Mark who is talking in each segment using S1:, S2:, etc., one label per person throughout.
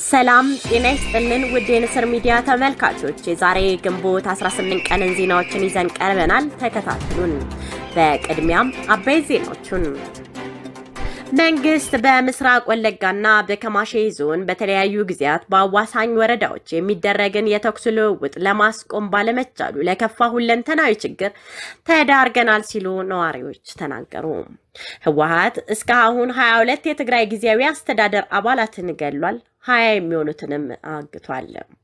S1: ሰላም ጤና ይስጥልን ውድ የንስር ሚዲያ ተመልካቾች፣ የዛሬ ግንቦት 18 ቀንን ዜናዎችን ይዘን ቀርበናል። ተከታተሉን። በቅድሚያም አበይት ዜናዎቹን መንግስት በምስራቅ ወለጋና በከማሼ ዞን በተለያዩ ጊዜያት በአዋሳኝ ወረዳዎች የሚደረግን የተኩስ ልውውጥ ለማስቆም ባለመቻሉ ለከፋ ሁለንተናዊ ችግር ተዳርገናል ሲሉ ነዋሪዎች ተናገሩ። ህወሓት እስካሁን 22 የትግራይ ጊዜያዊ አስተዳደር አባላትን ገድሏል። 20 የሚሆኑትንም አግቷል።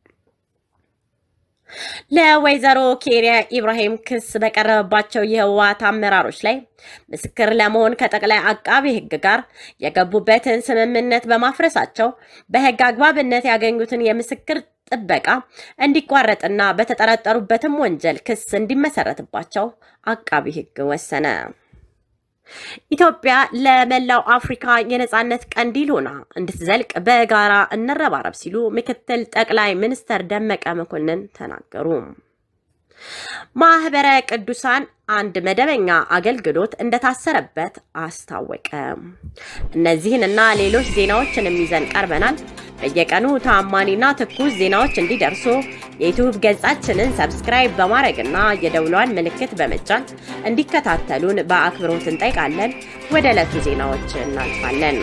S1: ለወይዘሮ ኬሪያ ኢብራሂም ክስ በቀረበባቸው የህወሓት አመራሮች ላይ ምስክር ለመሆን ከጠቅላይ አቃቢ ህግ ጋር የገቡበትን ስምምነት በማፍረሳቸው በህግ አግባብነት ያገኙትን የምስክር ጥበቃ እንዲቋረጥና በተጠረጠሩበትም ወንጀል ክስ እንዲመሰረትባቸው አቃቢ ህግ ወሰነ። ኢትዮጵያ ለመላው አፍሪካ የነጻነት ቀንዲል ሆና እንድትዘልቅ በጋራ እንረባረብ ሲሉ ምክትል ጠቅላይ ሚኒስትር ደመቀ መኮንን ተናገሩ። ማህበረ ቅዱሳን አንድ መደበኛ አገልግሎት እንደታሰረበት አስታወቀ። እነዚህንና ሌሎች ዜናዎችንም ይዘን ቀርበናል። በየቀኑ ታማኒና ትኩስ ዜናዎች እንዲደርሱ የዩቲዩብ ገጻችንን ሰብስክራይብ በማድረግና የደውሏን ምልክት በመጫን እንዲከታተሉን በአክብሮት እንጠይቃለን። ወደ ዕለቱ ዜናዎች እናልፋለን።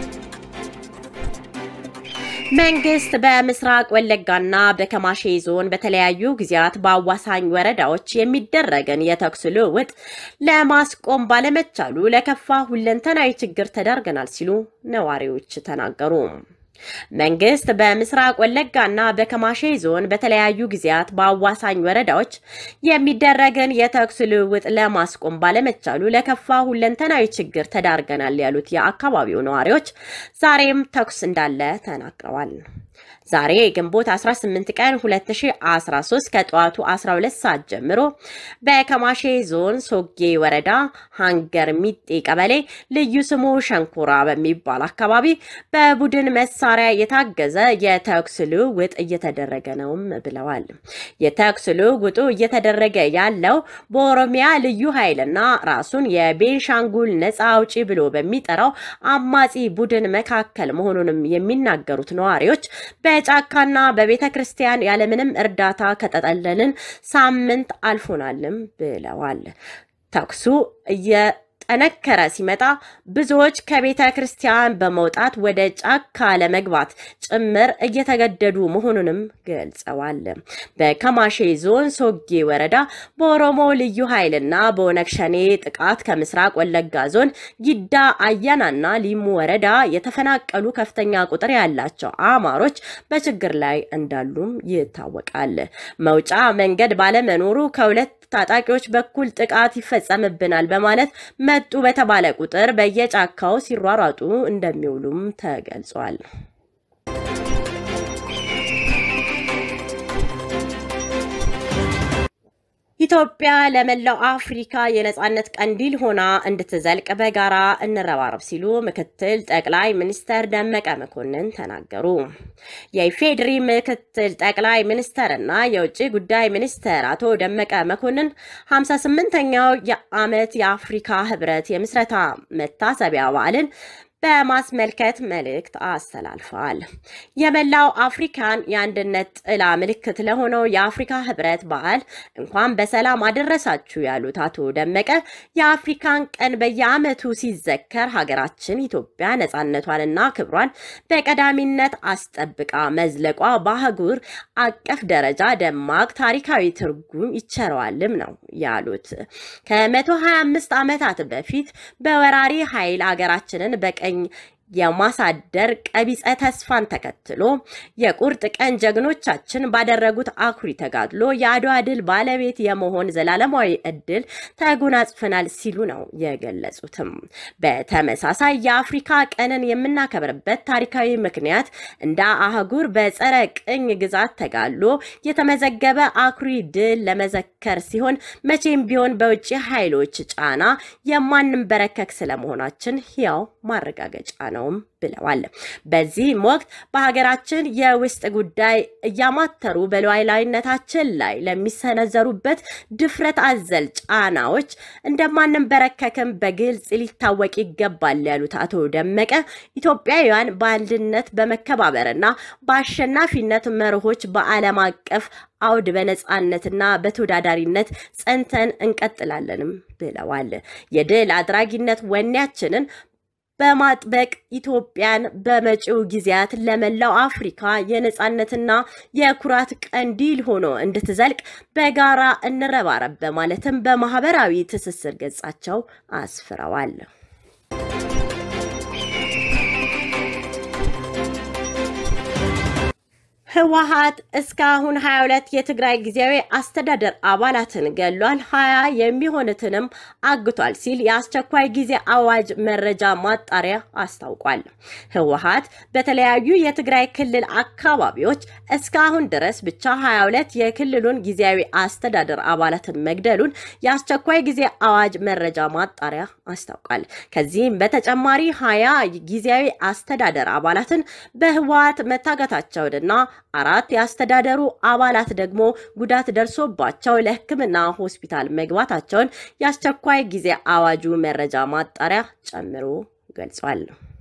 S1: መንግስት በምስራቅ ወለጋና በከማሼ ዞን በተለያዩ ጊዜያት በአዋሳኝ ወረዳዎች የሚደረግን የተኩስ ልውውጥ ለማስቆም ባለመቻሉ ለከፋ ሁለንተናዊ ችግር ተዳርገናል ሲሉ ነዋሪዎች ተናገሩ። መንግስት በምስራቅ ወለጋና በከማሼ ዞን በተለያዩ ጊዜያት በአዋሳኝ ወረዳዎች የሚደረግን የተኩስ ልውውጥ ለማስቆም ባለመቻሉ ለከፋ ሁለንተናዊ ችግር ተዳርገናል ያሉት የአካባቢው ነዋሪዎች ዛሬም ተኩስ እንዳለ ተናግረዋል። ዛሬ ግንቦት 18 ቀን 2013 ከጠዋቱ 12 ሰዓት ጀምሮ በከማሼ ዞን ሶጌ ወረዳ ሃንገር ሚጤ ቀበሌ ልዩ ስሙ ሸንኮራ በሚባል አካባቢ በቡድን መሳሪያ የታገዘ የተኩስ ልውውጥ እየተደረገ ነውም ብለዋል። የተኩስ ልውውጡ እየተደረገ ያለው በኦሮሚያ ልዩ ኃይልና ራሱን የቤንሻንጉል ነፃ አውጪ ብሎ በሚጠራው አማጺ ቡድን መካከል መሆኑንም የሚናገሩት ነዋሪዎች በጫካና በቤተ ክርስቲያን ያለምንም እርዳታ ከተጠለልን ሳምንት አልፎናልም ብለዋል። ተኩሱ እየጠነከረ ሲመጣ ብዙዎች ከቤተ ክርስቲያን በመውጣት ወደ ጫካ ለመግባት ጭምር እየተገደዱ መሆኑንም ገልጸዋል። በከማሼ ዞን ሶጌ ወረዳ በኦሮሞ ልዩ ኃይልና በኦነግ ሸኔ ጥቃት ከምስራቅ ወለጋ ዞን ጊዳ አያናና ሊሙ ወረዳ የተፈናቀሉ ከፍተኛ ቁጥር ያላቸው አማሮች በችግር ላይ እንዳሉም ይታወቃል። መውጫ መንገድ ባለመኖሩ ከሁለት ታጣቂዎች በኩል ጥቃት ይፈጸምብናል በማለት መጡ በተባለ ቁጥር በየጫካው ሲሯሯጡ እንደሚውሉም ተገልጿል። ኢትዮጵያ ለመላው አፍሪካ የነጻነት ቀንዲል ሆና እንድትዘልቅ በጋራ እንረባረብ ሲሉ ምክትል ጠቅላይ ሚኒስትር ደመቀ መኮንን ተናገሩ። የኢፌዴሪ ምክትል ጠቅላይ ሚኒስትርና የውጭ ጉዳይ ሚኒስትር አቶ ደመቀ መኮንን 58ኛው የዓመት የአፍሪካ ህብረት የምስረታ መታሰቢያ በዓልን በማስመልከት መልእክት አስተላልፈዋል። የመላው አፍሪካን የአንድነት ጥላ ምልክት ለሆነው የአፍሪካ ህብረት በዓል እንኳን በሰላም አደረሳችሁ ያሉት አቶ ደመቀ የአፍሪካን ቀን በየዓመቱ ሲዘከር ሀገራችን ኢትዮጵያ ነጻነቷንና ክብሯን በቀዳሚነት አስጠብቃ መዝለቋ በአህጉር አቀፍ ደረጃ ደማቅ ታሪካዊ ትርጉም ይቸረዋልም ነው ያሉት። ከ125 ዓመታት በፊት በወራሪ ኃይል ሀገራችንን በቀ የማሳደር ቀቢጸ ተስፋን ተከትሎ የቁርጥ ቀን ጀግኖቻችን ባደረጉት አኩሪ ተጋድሎ የአድዋ ድል ባለቤት የመሆን ዘላለማዊ እድል ተጎናጽፈናል ሲሉ ነው የገለጹትም። በተመሳሳይ የአፍሪካ ቀንን የምናከብርበት ታሪካዊ ምክንያት እንደ አህጉር በጸረ ቅኝ ግዛት ተጋድሎ የተመዘገበ አኩሪ ድል ለመዘከር ሲሆን መቼም ቢሆን በውጭ ኃይሎች ጫና የማንንበረከክ ስለመሆናችን ሕያው ማረጋገጫ ነው ነውም ብለዋል። በዚህም ወቅት በሀገራችን የውስጥ ጉዳይ እያማተሩ በሉዓላዊነታችን ላይ ለሚሰነዘሩበት ድፍረት አዘል ጫናዎች እንደማንንበረከክም በግልጽ ሊታወቅ ይገባል ያሉት አቶ ደመቀ ኢትዮጵያውያን በአንድነት በመከባበርና በአሸናፊነት መርሆች በዓለም አቀፍ አውድ በነጻነትና በተወዳዳሪነት ጸንተን እንቀጥላለንም ብለዋል። የድል አድራጊነት ወኔያችንን በማጥበቅ ኢትዮጵያን በመጪው ጊዜያት ለመላው አፍሪካ የነጻነትና የኩራት ቀንዲል ሆኖ እንድትዘልቅ በጋራ እንረባረብ በማለትም በማህበራዊ ትስስር ገጻቸው አስፍረዋል። ህወሓት እስካሁን 22 የትግራይ ጊዜያዊ አስተዳደር አባላትን ገሏል፣ 20 የሚሆኑትንም አግቷል ሲል የአስቸኳይ ጊዜ አዋጅ መረጃ ማጣሪያ አስታውቋል። ህወሓት በተለያዩ የትግራይ ክልል አካባቢዎች እስካሁን ድረስ ብቻ 22 የክልሉን ጊዜያዊ አስተዳደር አባላትን መግደሉን የአስቸኳይ ጊዜ አዋጅ መረጃ ማጣሪያ አስታውቋል። ከዚህም በተጨማሪ 20 ጊዜያዊ አስተዳደር አባላትን በህወሓት መታገታቸውንና አራት የአስተዳደሩ አባላት ደግሞ ጉዳት ደርሶባቸው ለሕክምና ሆስፒታል መግባታቸውን የአስቸኳይ ጊዜ አዋጁ መረጃ ማጣሪያ ጨምሮ ገልጿል።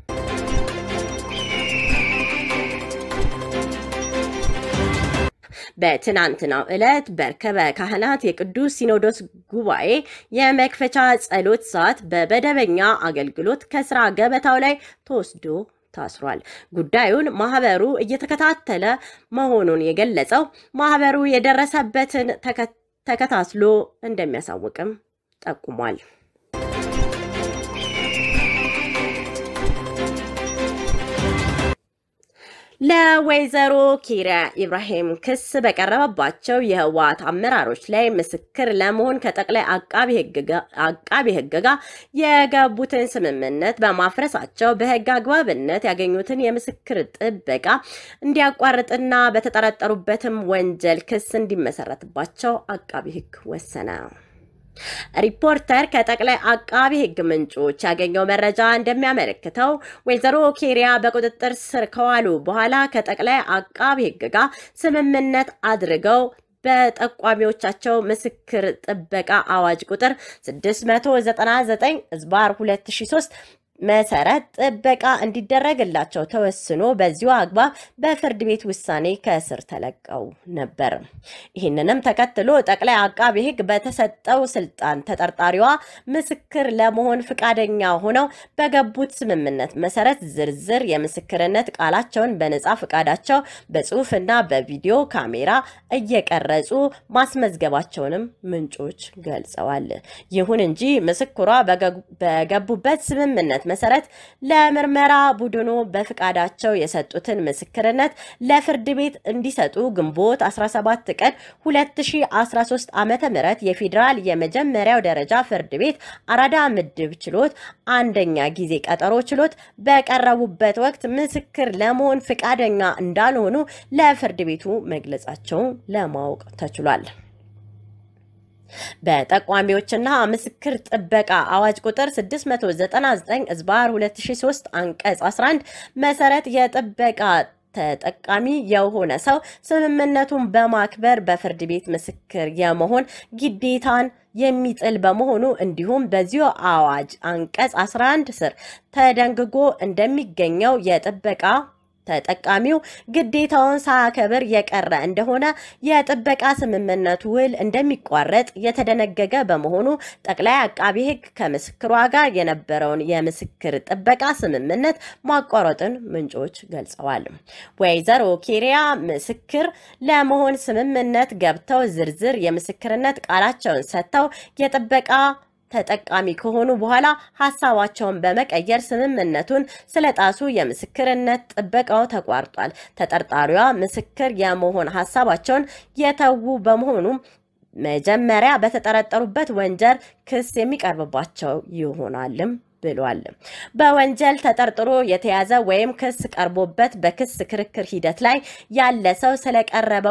S1: በትናንትናው ዕለት በርከበ ካህናት የቅዱስ ሲኖዶስ ጉባኤ የመክፈቻ ጸሎት ሰዓት በመደበኛ አገልግሎት ከስራ ገበታው ላይ ተወስዶ ታስሯል። ጉዳዩን ማህበሩ እየተከታተለ መሆኑን የገለጸው ማህበሩ የደረሰበትን ተከታትሎ እንደሚያሳውቅም ጠቁሟል። ለወይዘሮ ኪሪያ ኢብራሂም ክስ በቀረበባቸው የህወሓት አመራሮች ላይ ምስክር ለመሆን ከጠቅላይ አቃቢ ሕግ ጋር የገቡትን ስምምነት በማፍረሳቸው በህግ አግባብነት ያገኙትን የምስክር ጥበቃ እንዲያቋርጥና በተጠረጠሩበትም ወንጀል ክስ እንዲመሰረትባቸው አቃቢ ሕግ ወሰነ። ሪፖርተር ከጠቅላይ አቃቢ ሕግ ምንጮች ያገኘው መረጃ እንደሚያመለክተው ወይዘሮ ኬሪያ በቁጥጥር ስር ከዋሉ በኋላ ከጠቅላይ አቃቢ ሕግ ጋር ስምምነት አድርገው በጠቋሚዎቻቸው ምስክር ጥበቃ አዋጅ ቁጥር 699 ዝባር 2003 መሰረት ጥበቃ እንዲደረግላቸው ተወስኖ በዚሁ አግባብ በፍርድ ቤት ውሳኔ ከእስር ተለቀው ነበር። ይህንንም ተከትሎ ጠቅላይ አቃቢ ሕግ በተሰጠው ስልጣን ተጠርጣሪዋ ምስክር ለመሆን ፈቃደኛ ሆነው በገቡት ስምምነት መሰረት ዝርዝር የምስክርነት ቃላቸውን በነጻ ፈቃዳቸው በጽሁፍና በቪዲዮ ካሜራ እየቀረጹ ማስመዝገባቸውንም ምንጮች ገልጸዋል። ይሁን እንጂ ምስክሯ በገቡበት ስምምነት መሰረት ለምርመራ ቡድኑ በፍቃዳቸው የሰጡትን ምስክርነት ለፍርድ ቤት እንዲሰጡ ግንቦት 17 ቀን 2013 ዓ.ም የፌዴራል የመጀመሪያው ደረጃ ፍርድ ቤት አራዳ ምድብ ችሎት አንደኛ ጊዜ ቀጠሮ ችሎት በቀረቡበት ወቅት ምስክር ለመሆን ፍቃደኛ እንዳልሆኑ ለፍርድ ቤቱ መግለጻቸውን ለማወቅ ተችሏል። በጠቋሚዎችና ምስክር ጥበቃ አዋጅ ቁጥር 699 ዝባር 2003 አንቀጽ 11 መሰረት የጥበቃ ተጠቃሚ የሆነ ሰው ስምምነቱን በማክበር በፍርድ ቤት ምስክር የመሆን ግዴታን የሚጥል በመሆኑ እንዲሁም በዚሁ አዋጅ አንቀጽ 11 ስር ተደንግጎ እንደሚገኘው የጥበቃ ተጠቃሚው ግዴታውን ሳያከብር የቀረ እንደሆነ የጥበቃ ስምምነቱ ውል እንደሚቋረጥ የተደነገገ በመሆኑ ጠቅላይ አቃቢ ሕግ ከምስክሯ ጋር የነበረውን የምስክር ጥበቃ ስምምነት ማቋረጥን ምንጮች ገልጸዋል። ወይዘሮ ኬሪያ ምስክር ለመሆን ስምምነት ገብተው ዝርዝር የምስክርነት ቃላቸውን ሰጥተው የጥበቃ ተጠቃሚ ከሆኑ በኋላ ሀሳባቸውን በመቀየር ስምምነቱን ስለጣሱ የምስክርነት ጥበቃው ተቋርጧል። ተጠርጣሪዋ ምስክር የመሆን ሀሳባቸውን የተዉ በመሆኑ መጀመሪያ በተጠረጠሩበት ወንጀል ክስ የሚቀርብባቸው ይሆናልም ብሏል። በወንጀል ተጠርጥሮ የተያዘ ወይም ክስ ቀርቦበት በክስ ክርክር ሂደት ላይ ያለ ሰው ስለቀረበው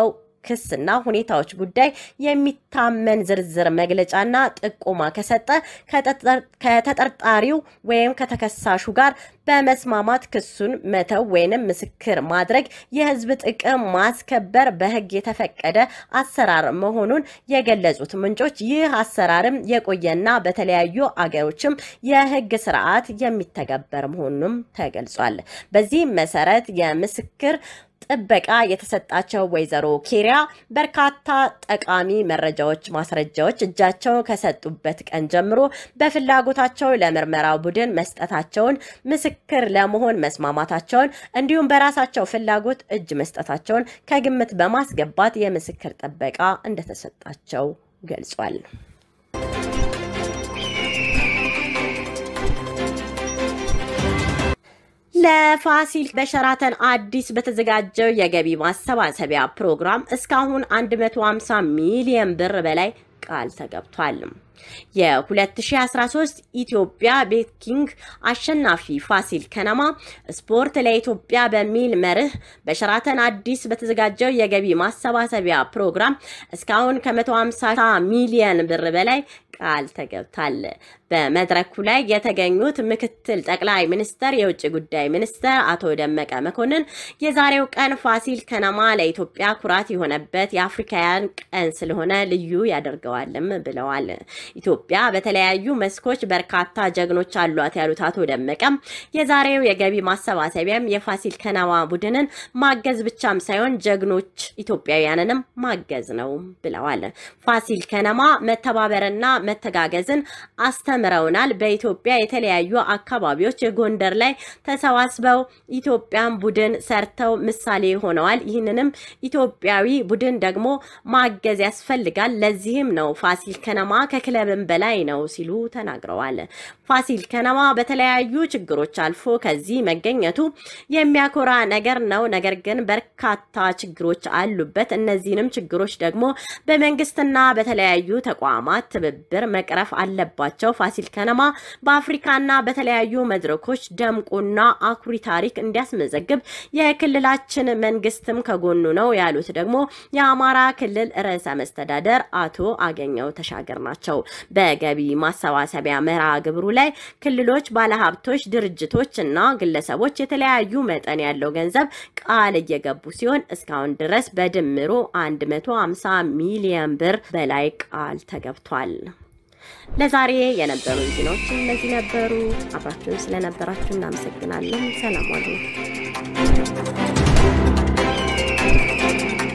S1: ክስና ሁኔታዎች ጉዳይ የሚታመን ዝርዝር መግለጫና ጥቆማ ከሰጠ ከተጠርጣሪው ወይም ከተከሳሹ ጋር በመስማማት ክሱን መተው ወይንም ምስክር ማድረግ የሕዝብ ጥቅም ማስከበር በሕግ የተፈቀደ አሰራር መሆኑን የገለጹት ምንጮች ይህ አሰራርም የቆየና በተለያዩ አገሮችም የሕግ ስርዓት የሚተገበር መሆኑንም ተገልጿል። በዚህም መሰረት የምስክር ጥበቃ የተሰጣቸው ወይዘሮ ኬሪያ በርካታ ጠቃሚ መረጃዎች፣ ማስረጃዎች እጃቸው ከሰጡበት ቀን ጀምሮ በፍላጎታቸው ለምርመራው ቡድን መስጠታቸውን፣ ምስክር ለመሆን መስማማታቸውን እንዲሁም በራሳቸው ፍላጎት እጅ መስጠታቸውን ከግምት በማስገባት የምስክር ጥበቃ እንደተሰጣቸው ገልጿል። ለፋሲል በሸራተን አዲስ በተዘጋጀው የገቢ ማሰባሰቢያ ፕሮግራም እስካሁን 150 ሚሊዮን ብር በላይ ቃል ተገብቷል። የ2013 ኢትዮጵያ ቤኪንግ አሸናፊ ፋሲል ከነማ ስፖርት ለኢትዮጵያ በሚል መርህ በሸራተን አዲስ በተዘጋጀው የገቢ ማሰባሰቢያ ፕሮግራም እስካሁን ከ150 ሚሊዮን ብር በላይ ቃል ተገብቷል። በመድረኩ ላይ የተገኙት ምክትል ጠቅላይ ሚኒስተር የውጭ ጉዳይ ሚኒስተር አቶ ደመቀ መኮንን የዛሬው ቀን ፋሲል ከነማ ለኢትዮጵያ ኩራት የሆነበት የአፍሪካውያን ቀን ስለሆነ ልዩ ያደርገዋልም ብለዋል። ኢትዮጵያ በተለያዩ መስኮች በርካታ ጀግኖች አሏት ያሉት አቶ ደመቀም የዛሬው የገቢ ማሰባሰቢያም የፋሲል ከነማ ቡድንን ማገዝ ብቻም ሳይሆን ጀግኖች ኢትዮጵያውያንንም ማገዝ ነው ብለዋል። ፋሲል ከነማ መተባበርና መተጋገዝን አስተምረውናል። በኢትዮጵያ የተለያዩ አካባቢዎች የጎንደር ላይ ተሰባስበው ኢትዮጵያን ቡድን ሰርተው ምሳሌ ሆነዋል። ይህንንም ኢትዮጵያዊ ቡድን ደግሞ ማገዝ ያስፈልጋል። ለዚህም ነው ፋሲል ከነማ ከክለብም በላይ ነው ሲሉ ተናግረዋል። ፋሲል ከነማ በተለያዩ ችግሮች አልፎ ከዚህ መገኘቱ የሚያኮራ ነገር ነው። ነገር ግን በርካታ ችግሮች አሉበት። እነዚህንም ችግሮች ደግሞ በመንግስትና በተለያዩ ተቋማት ትብብር መቅረፍ አለባቸው። ፋሲል ከነማ በአፍሪካና በተለያዩ መድረኮች ደምቆና አኩሪ ታሪክ እንዲያስመዘግብ የክልላችን መንግስትም ከጎኑ ነው ያሉት ደግሞ የአማራ ክልል ርዕሰ መስተዳደር አቶ አገኘው ተሻገር ናቸው። በገቢ ማሰባሰቢያ መርሃ ግብሩ ላይ ክልሎች፣ ባለሀብቶች፣ ድርጅቶች እና ግለሰቦች የተለያዩ መጠን ያለው ገንዘብ ቃል እየገቡ ሲሆን እስካሁን ድረስ በድምሩ 150 ሚሊዮን ብር በላይ ቃል ተገብቷል። ለዛሬ የነበሩ ዜናዎች እነዚህ ነበሩ። አብራችሁን ስለነበራችሁ እናመሰግናለን። ሰላም ዋሉ።